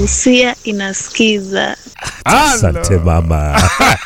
Busia inasikiza. Asante mama.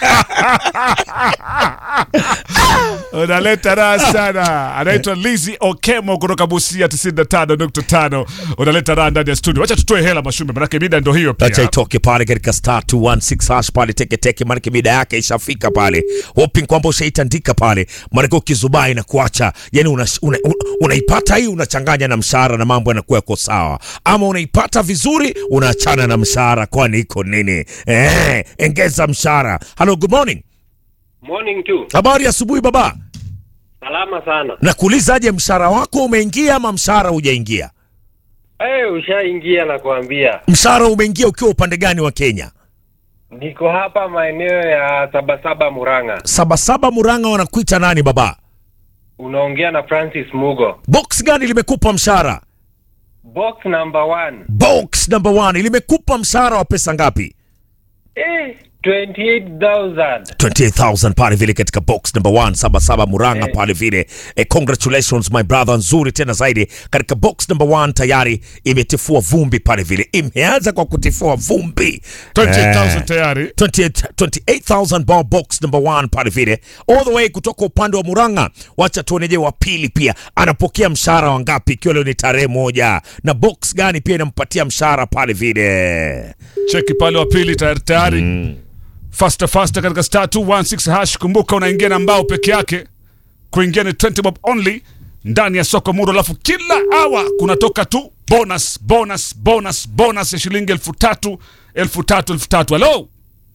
unaleta raha sana. Anaitwa Lizzy Okemo kutoka Busia 95.5. Unaleta raha ndani ya studio. Wacha tutoe hela Mashumbe, manake mida ndo hiyo Acha pia. itoke pale katika star 216 hash pale teke teke, maanake mida yake ishafika pale, hoping kwamba ushaitandika pale, maanake ukizubai na kuacha yani unaipata una, una unaipata hii unachanganya na mshahara na mambo yanakuwa yako sawa, ama unaipata vizuri unaachana na mshahara, kwani iko nini? Eh, engeza mshahara. Hello, good morning. Morning tu. Habari ya asubuhi baba. Salama sana. Nakuulizaje, mshahara wako umeingia ama mshahara hujaingia? Eh, ushaingia na kuambia. Mshahara umeingia ukiwa upande gani wa Kenya? Niko hapa maeneo ya Sabasaba Murang'a. Sabasaba Murang'a, wanakuita nani baba? Unaongea na Francis Mugo. Box gani limekupa mshahara? Box number one. Box number one limekupa mshahara wa pesa ngapi? Eh, 28,000. 28000 pale vile katika box number one Sabasaba Murang'a Eh. pale vile. Eh, congratulations my brother, nzuri tena zaidi katika box number one tayari imetifua vumbi pale vile, imeanza kwa kutifua vumbi 28,000 Eh. tayari. 28 28,000 bob box number one pale vile all the way kutoka upande wa Murang'a. Wacha tuoneje wa pili pia anapokea mshahara wa ngapi, ikiwa leo ni tarehe moja, na box gani pia inampatia mshahara pale vile. Cheki pale wa pili tayari tayari. Faster faster katika star 216 hash. Kumbuka unaingia na mbao peke yake. Kuingia ni 20 bob only ndani ya soko muro, alafu kila awa kunatoka tu bonus bonus bonus bonus ya shilingi elfu tatu elfu tatu elfu tatu. Hello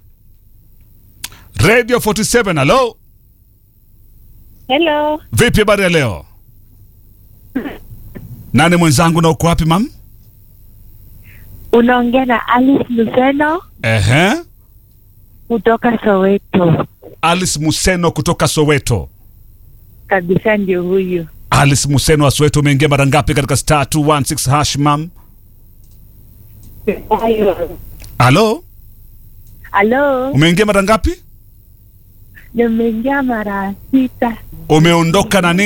Radio 47, hello. Hello, Vipi habari ya leo? Nani mwenzangu na uko wapi mam? Unaongea na Alice Luseno Ehe. kutoka Soweto. Alice Museno kutoka Soweto. Kabisa ndio huyu. Alice Museno wa Soweto, umeingia mara ngapi katika star 216 hash mam? Halo, Halo, umeingia mara ngapi? nimeingia mara sita. Umeondoka na nini?